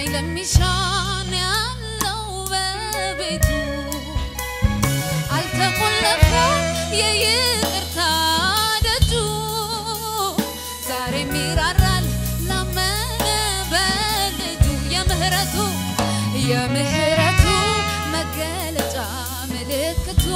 እማኝ ለሚሻን ያለው በቤቱ አልተቆለፈም የይቅርታ ደጁ ዛሬም ይራራል ላመነ በልጁ የምህረቱ የምህረቱ መገለጫ ምልክቱ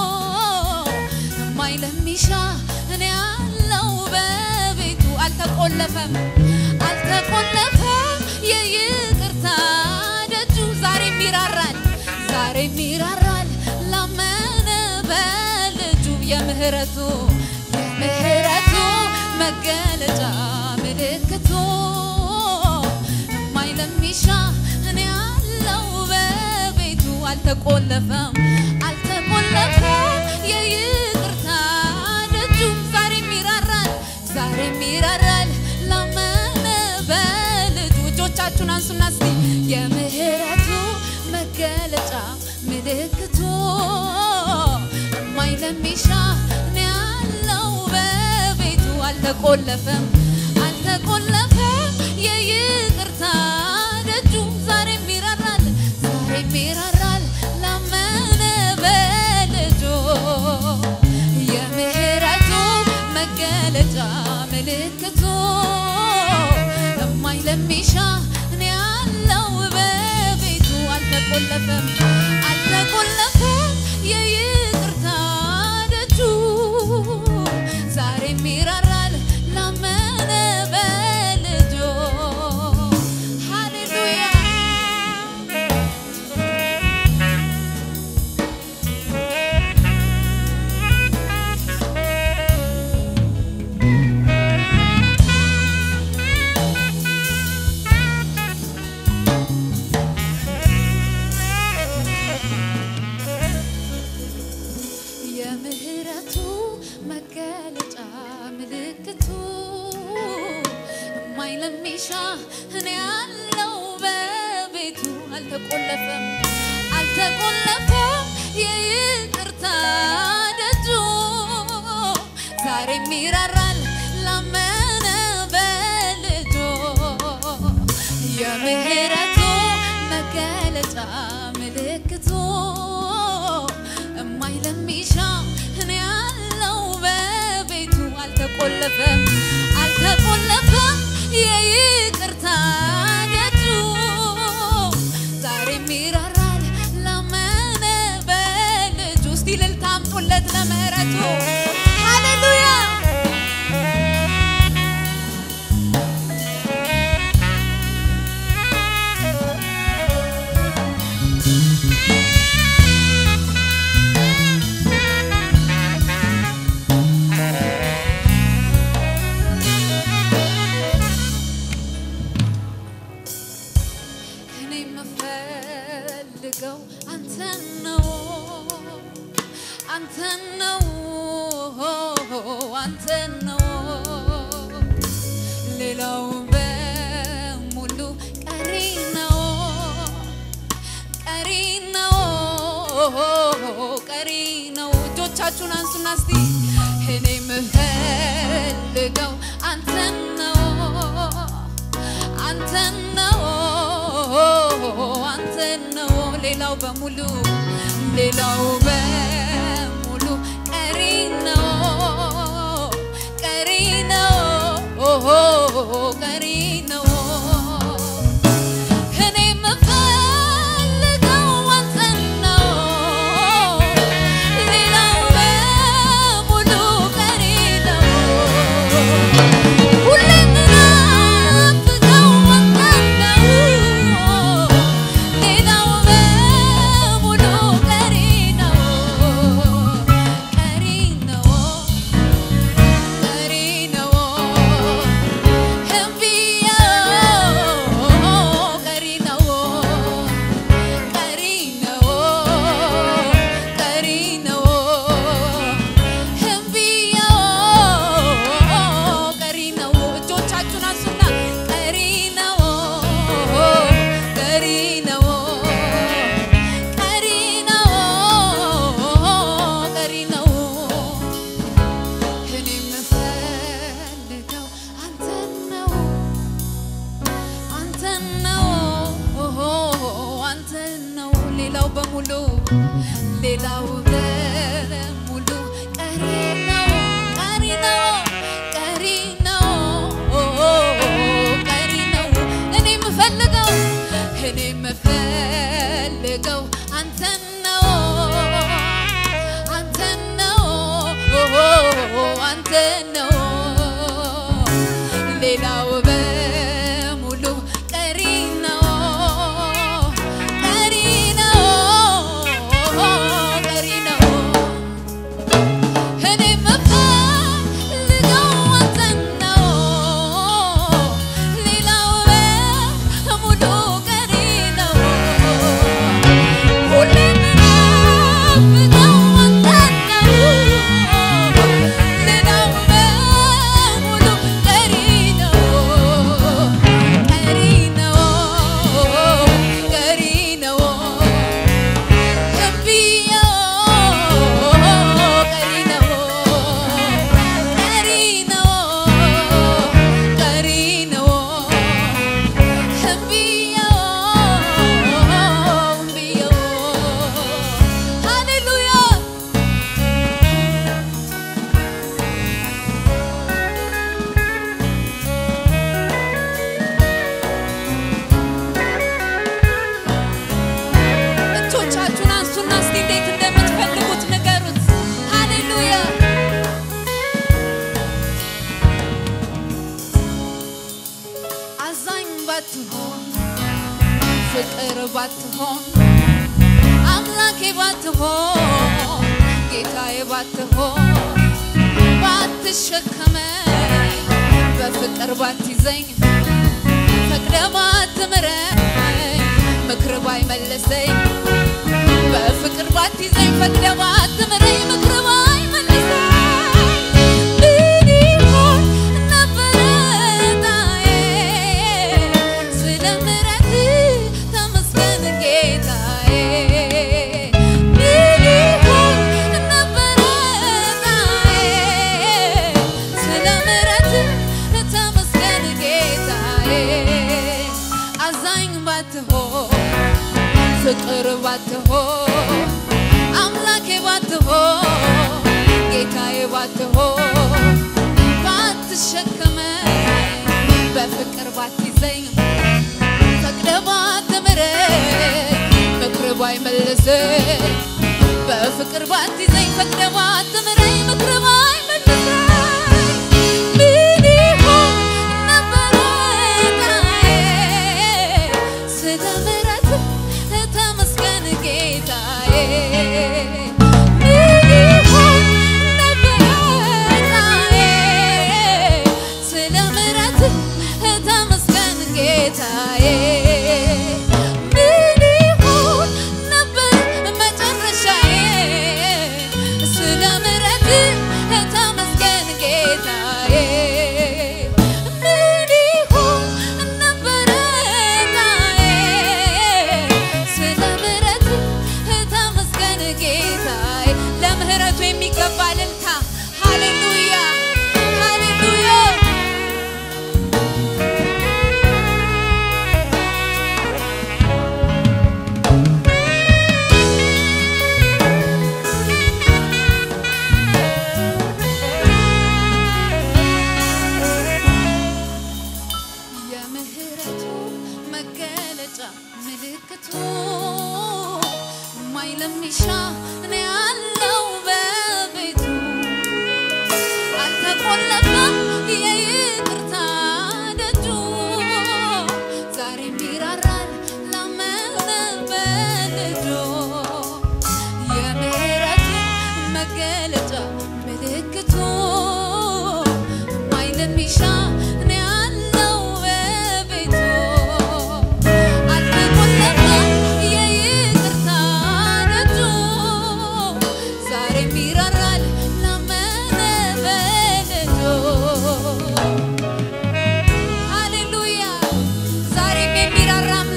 እማኝ ለሚሻ እኔ ያለው በቤቱ አልተቆለፈም አልተቆለፈም የይቅርታ ደጁ ዛሬም ይራራል ዛሬም ይራራል ላመነ በልጁ የምህረቱ የምህረቱ መገለጫ ምልክቱ እማኝ ለሚሻ እኔ ያለው በቤቱ አልተቆለፈም አልተቆለፈም የይቅርታ ደጁ ዛሬም ይራራል ዛሬም ይራራል ላመነ በልጁ እጆቻችሁን አንሱና እስቲ የምህረቱ መገለጫ ምልክቱ እማኝ ለሚሻ እኔ ያለው በቤቱ አልተቆለፈም አልተቆለፈም የይቅርታ ደጁ ዛሬም ይራራል ዛሬም ይራራል ላመነ በልጁ የምህረቱ መገለጫ ምልክቱ እማኝ ለሚሻ እኔ ያለው በቤቱ አልተቆለፈም አልተቆለፈም የይቅርታ ደጁ ዛሬም ይራራል ላመነ በልጁ ሃሌሉያ የምህረቱ መገለጫ ምልክቱ እማኝ ለሚሻ እኔ ያለው በቤቱ አልተቆለፈም አልተቆለፈም የይቅርታ ደጁ ዛሬም ይራራል ላመነ በልጁ የምህረቱ መገለጫ ምልክቱ እማኝ ለሚሻ እኔ ያለው በቤቱ አልተቆለፈም አልተቆለፈም የይቅርታ ደጁ ዛሬም ይራራል ላመነ በልጁ እስቲ እልልታ አምጡለት ለምህረቱ ሃሌሉያ እኔ የምፈልገው አንተን ነው አንተን ነው አንተን ነው ሌላው በሙሉ ቀሪ ነው ቀሪ ነው ቀሪ ነው እጆቻችሁን አንሱና እስቲ እኔ የምፈልገው አንተን ነው አንተን ነው አንተን ነው ሌላው በሙሉ ሌላው በሙሉ ቀሪ ነው ቀሪ ነው ቀሪ ነው እኔ የምፈልገው አንተን ነው ሌላው በሙሉ ቀሪ ነው ሁሌ የምናፍቀው አንተን ነው ሌላው በሙሉ ቀሪ ነው ቀሪ ነው ቀሪ ነው እምቢ ሌላው በሙሉ ሌላው በሙሉ ቀሪ ነው ቀሪ ነው ቀሪ ነው ቀሪ ነው እኔ የምፈልገው እኔ የምፈልገው አንተን ነው አንተን ነው አንተን ነው ሌላው በሙሉ ቀሪ ነው ቀሪ ነው ቀሪ ነው እኔ የምፈልገው አንተን ነው ሌላው በሙሉ ቀሪ ነው ሁሌ የምናፍቀው አንተን ነው ሌላው በሙሉ ቀሪ ነው ቀሪ ነው ቀሪ ነው እጆቻችሁን አንሱና እስቲ እንዴት እንደምትፈልጉት ንገሩት። ሃሌሉያ አዛኝ ባትሆን ፍቅር ባትሆን አምላኬ ባትሆን ጌታዬ ባትሆን ባትሸከመኝ በፍቅር ባትይዘኝ ፈቅደ ባትምረኝ ምክር ባይመልሰኝ በፍቅር ባትይዘኝ ፈቅደ ባትምረኝ ምክር ባይመልሰኝ ምን ይሆን ነበረ ዕጣዬ? ስለ ምሕረትህ ተመስገን ጌታዬ። ምን ይሆን ነበረ ዕጣዬ? ስለ ምሕረትህ ተመስገን ጌታዬ። አዛኝ ባትሆን ፍቅር ባትሆን አምላኬ ባትሆን ጌታዬ ባትሆን ባትሸከመኝ በፍቅር ባትይዘኝ ፈቅደ ባትምረኝ ምክር ባይመልሰኝ በፍቅር ባትይዘኝ ፈቅደ ባትምረኝ ምክር ባይመልሰኝ ምን ይሆን ነበረ ዕጣዬ? ስለ ምሕረትህ ተመስገን ጌታዬ። ምን ይሆን ነበረ ዕጣዬ? ስለ ምሕረትህ ተመስገን ጌታዬ። ምን ይሆን ነበር መጨረሻዬ? ስለ ምሕረትህ ተመስገን ጌታዬ። ምን ይሆን ነበረ ዕጣዬ? ስለ ምሕረትህ ተመስገን ጌታዬ። ለምህረቱ የሚገባ እልልታ ሃሌሉያ ሃሌሉያ የምህረቱ መገለጫ ምልክቱ ማይለሚሻ እኔ ያለው በቤቱ አልተቆለፈም የይቅርታ ደጁ ዛሬም ይራራል ላመነ በልጁ የምህረቱ መገለጫ ምልክቱ ማይለሚሻ እኔ ያለው በቤቱ አልተቆለፈም የይቅርታ ደጁ ዛሬም ይራራል ላመነ በልጁ ሃሌሉያ ዛሬም የሚራራ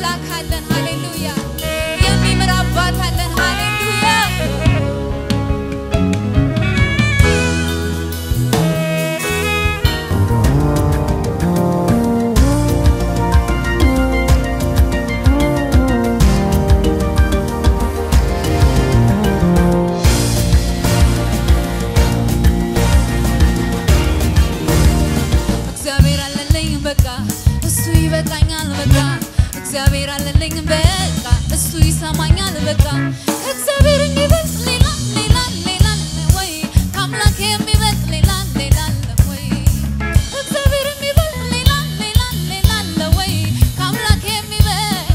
እግዚአብሔር አለልኝ በቃ እሱ ይሰማኛል በቃ ከእግዚአብሔር የሚበልጥ ሌላ ሌላ ሌላ አለ ወይ ከአምላክ የሚበልጥ ሌላ ሌላ አለ ወይ እግዚአብሔር የሚበልጥ ሌላ ሌላ ሌላ አለ ወይ ከአምላክ የሚበልጥ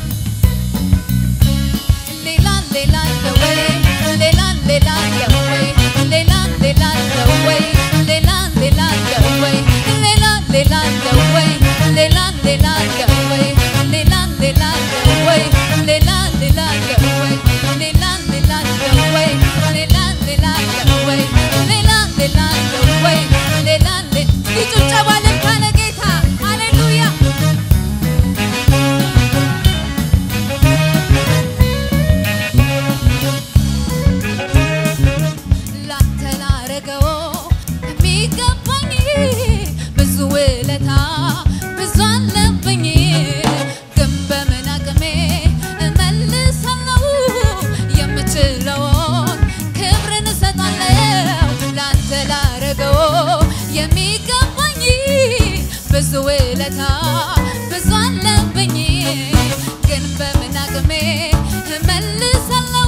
ሌላ ሌላ አለ ወይ ሌላ ሌላ አለ ወይ ሌላ ሌላ አለ ወይ ሌላ ሌላ አለ ወይ ሌላ ሌላ አለ ወይ ሌላ ሌላ አለ ወይ ሌላ ሌላ አለ ወይ ሌላ ሌላ አለ ወይ ሌላ ሌላ አለ ወይ ሌላ ሌላ አለ ወይ ሌላ ሌላ አለ ወይ ሌላ ሌላ ይጩጨባ ልልታ ለጌታ ሃሌሉያ ላንተ ላረገው የሚገባኝ ብዙ ውለታ ብዙ አለብኝ፣ ግን በምን አቅሜ እመልሳለሁ? የምችለውን ክብርን እሰጣለሁ። ላንተ ላረገው የሚገባኝ ብዙ ውለታ ብዙ አለብኝ፣ ግን በምን አቅሜ እመልሳለሁ?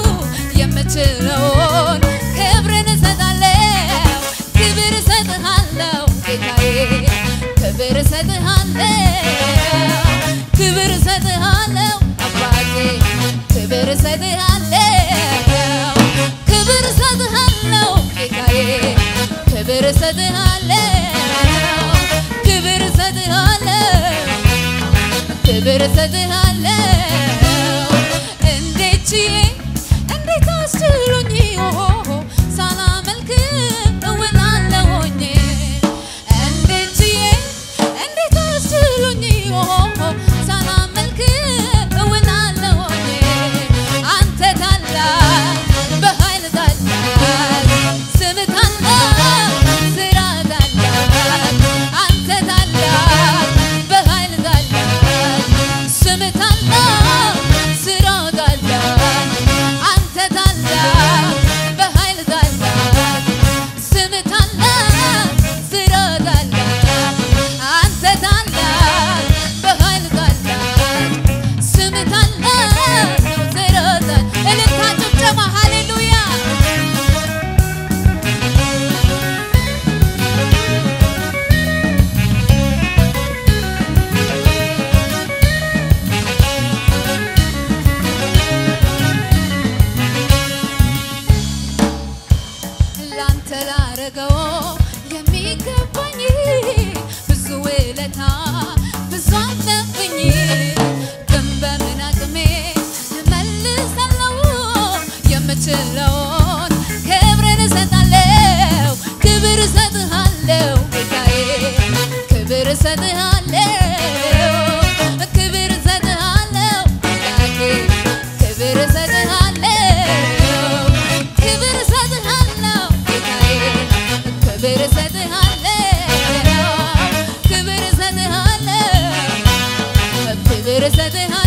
የምችለውን ክብርን እሰጣለሁ። ክብር እሰጥሃለሁ ጌታዬ፣ ክብር እሰጥሃለሁ፣ ክብር እሰጥሃለሁ አባቴ፣ ክብር እሰጥሃለሁ፣ ክብር እሰጥሃለሁ ጌታዬ፣ ክብር እሰጥሃለሁ፣ ክብር እሰጥሃለሁ ክብር እሰጥሃለሁ እንዴት ችዬ እንዴት አስችሎኝ ሳላመልክ እውላለሁኝ እንዴት ችዬ እንዴት አስችሎኝ ሳላመልክ እውላለሁኝ አንተ ታላቅ በኃይል ታላቅ ስም ታላቅ ስራ ታላቅ አንተ ታላቅ በኃይል ታላቅ ስም ታላቅ ስራ ታላቅ አንተ ታላቅ በኃይል ታላቅ ስም ታላቅ ስራ ታላቅ አንተ ታላቅ በኃይል ታላቅ ስም ታላቅ ስራ ታላቅ እልልታ ጭብጨባ ሃሌሉያ ላንተ ላረገው የሚገባኝ ብዙ ውለታ ብዙ አለብኝ፣ ግን በምን አቅሜ እመልሳለሁ? የምችለውን ክብርን እሰጣለሁ፣ ክብር እሰጥሃለሁ ጌታዬ፣ ክብር እሰጥሃለሁ፣ ክብር እሰጥሃለሁ አምላኬ፣ ክብር እሰጥሃለሁ፣ ክብር እሰጥሃለሁ ጌታዬ፣ ክብር እሰጥሃለሁ፣ ክብር እሰጥሃለሁ ክብር እሰጥሃለሁ